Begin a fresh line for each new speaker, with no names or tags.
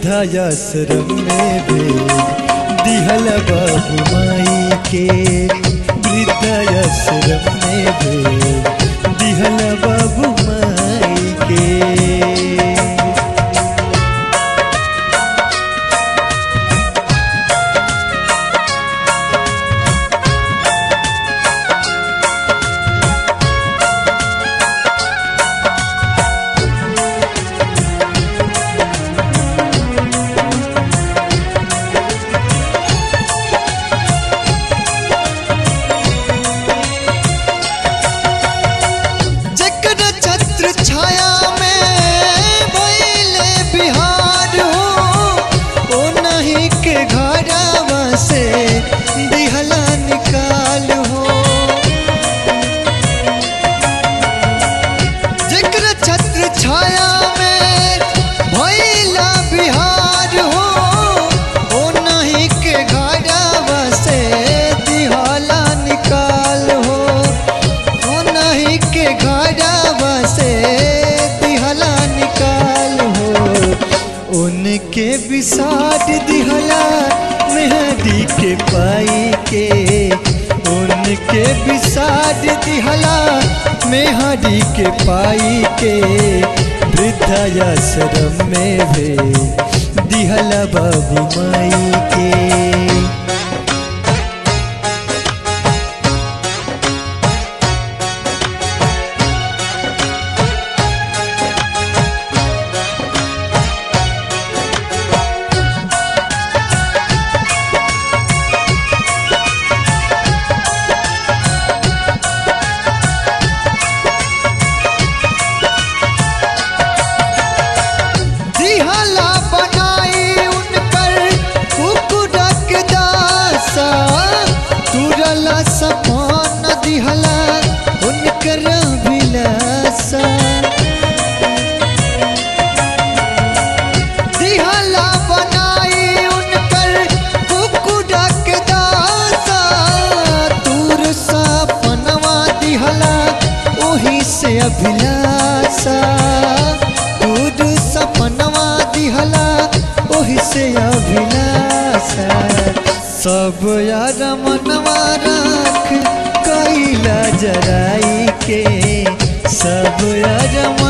वृद्धाश्रम में भेज दिहल बाबू माई के वृद्धाश्रम में भेज दिहल बाबू माई के
जकर छत्र छाया में भइले बिहार हो ओ नहीं के घरवा से दिहला निकाल हो जकर छत्र छाया में भइला बिहार हो ओ नहीं के घरवा से दिहला निकाल हो ओ नहीं के घरवा से दिहला निकाल हो
उनके विसाट दिहला मेहदी के पाई के उनके विसाट दिहला मेहदी के पाई के वृद्धाश्रम में भे दिहला बाबू माई के
दिहला बनाई उन पर कुकुरक दासा तुरला सपन दिहला उनकर विलासा दिहला बनाई उन पर कुकुरक दासा तुर सपनवा दिहला ओही से अभिलाषा दूर सपनवा दिहला ओही से अभिलाषा
सब यार मनवा राख कैला जराई के सब यार